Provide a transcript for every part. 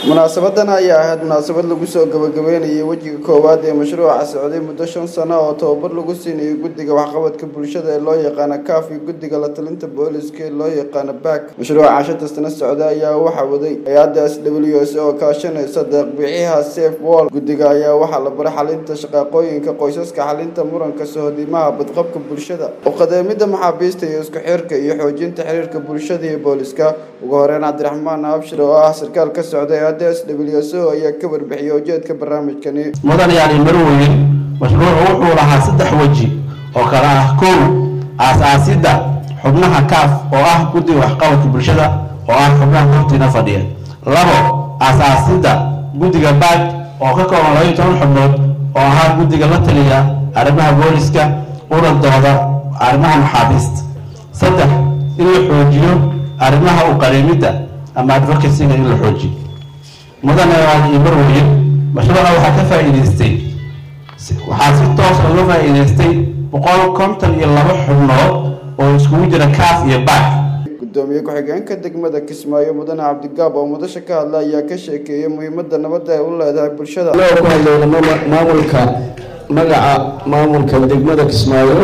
munaasabadan ayaa ahayd munaasabad lagu soo gabagabeynayay wejiga koowaad ee mashruuca socday muddo shan sano oo tababar lagu siinayo guddiga waxqabadka bulshada ee loo yaqaano kaaf iyo guddiga la talinta booliska ee loo yaqaano baak mashruuca shanta sano socda ayaa waxaa waday hay-adda s w s oo kaashanaysa deeqbixiyaha safe wall guddiga ayaa waxaa la baray xalinta shaqaaqooyinka qoysaska xalinta muranka sohodimaha badqabka bulshada uqadeemida maxaabiista iyo isku xirka iyo xoojinta xiriirka bulshada iyo booliska ugu horeyn cabdiraxmaan abshir oo ah sarkaal ka socda hay-adda s w s o ayaa ka warbixiyay ujeedka barnaamijkani mudan yaani marweyn mashruucu wuxuu lahaa saddex weji oo kale ah kow aas-aasidda xubnaha kaaf oo ah guddiga waxqabadka bulshada oo ah xubnaha hortiina fadhiya labo aas-aasidda guddiga baag oo ka kooban labaiyo toban xubnood oo ahaa guddiga la taliya arrimaha booliska una dooda arrimaha maxaabiista saddex in la xoojiyo arrimaha u qariimidda ama advocacyga in la xoojiyo mudane iyo marweye mashruuca waxaa ka faa'iidaystay waxaa si toos uga faa'iidaystay boqol konton iyo laba xubnood oo iskugu jira kaaf iyo baak gudoomiye ku-xigeenka degmada kismaayo mudane cabdigaab oo mudasha ka hadla ayaa ka sheekeeyay muhiimada nabadda ay u leedahay bulshada anagoo ku hadlayna maamulka magaca maamulka degmada kismaayo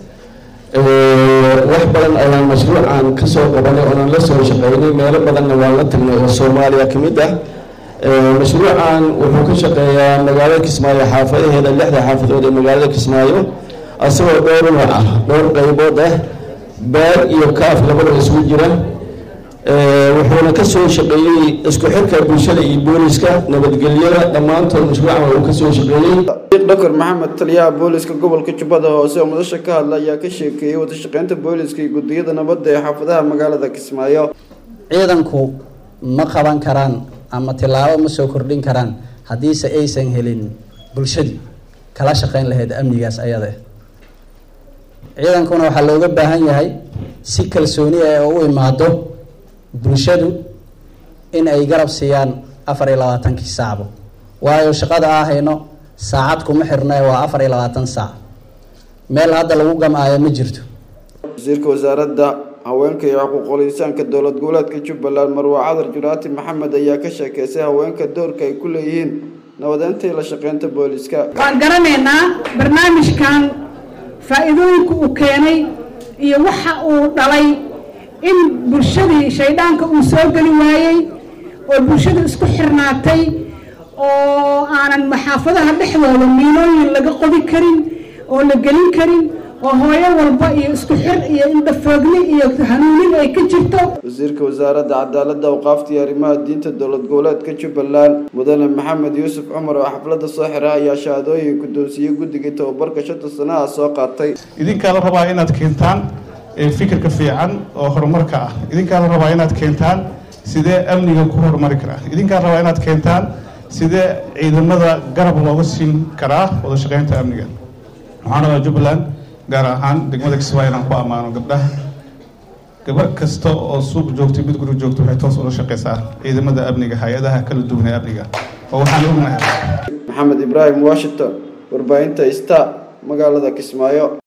wax badan ayaan mashruucan kasoo qabanay oonaan la soo shaqeynay meelo badanna waan la tagnay oo soomaaliya ka mid ah mashruucan wuxuu ka shaqeeyaa magaalada kismaayo xaafadaheeda lixda xaafadood ee magaalada kismaayo asagoo dhowr nooc ah dhowr qaybood ah baag iyo kaaf labada isugu jira wuxuuna ka soo shaqeeyey isku xirka bulshada iyo booliska nabadgelyada dhammaantood mashruucan uu ka soo shaqeeyey doctor maxamed taliyaha booliska gobolka jubbada hoose oo mudasha ka hadla ayaa ka sheekeeyey wadashaqeynta booliska iyo guddiyada nabadda ee xaafadaha magaalada kismaayo ciidanku ma qaban karaan ama tilaabo ma soo kordhin karaan haddiise aysan helin bulshadii kala shaqeyn lahayd amnigaas ayada ciidankuna waxaa looga baahan yahay si kalsooni ah oo u imaado bulshadu in ay garab siiyaan afar iyo labaatankii saacbo waayo shaqada aa hayno saacad kuma xirna waa afar iyo labaatan saac meel hadda lagu gamaayo ma jirto wasiirka wasaaradda haweenka iyo xuquuqul insaanka dowlad goboleedka jubbaland marwa cadar juraati maxamed ayaa ka sheekeysay haweenka doorka ay ku leeyihiin nabadeynta iyo la shaqeynta booliska waan garanaynaa barnaamijkan faa-iidooyinka uu keenay iyo waxa uu dhalay in bulshadii shaydhaanka uu soo geli waayey oo bulshada isku xirnaatay oo aanan maxaafadaha dhexdooda miilooyin laga qodi karin oo la gelin karin oo hooyo walba iyo isku xir iyo indhafoogni iyo hanuunin ay ka jirto wasiirka wasaaradda cadaaladda awqaafta iyo arrimaha diinta dowlad goboleedka jubbaland mudane maxamed yuusuf cumar oo xafladda soo xira ayaa shahaadooyin guddoonsiiyey guddigii tababarka shanta sanaha soo qaatay idinkaa la rabaa inaad keentaan fikirka fiican oo horumarka ah idinkaa la rabaa inaad keentaan sidee amniga ku horumari karaa idinkaa la rabaa inaad keentaan sidee ciidamada garab looga siin karaa wada shaqeynta amniga waxaan rabaa jubbaland gaar ahaan degmada kismaayo inaan ku ammaano gabdhaha gabar kasta oo suuq joogtay mid guri joogta waxay toos ula shaqeysaa ciidamada amniga hay-adaha kala duwan ee amniga oo waxaan ognahay maxamed ibraahim washington warbaahinta ista magaalada kismaayo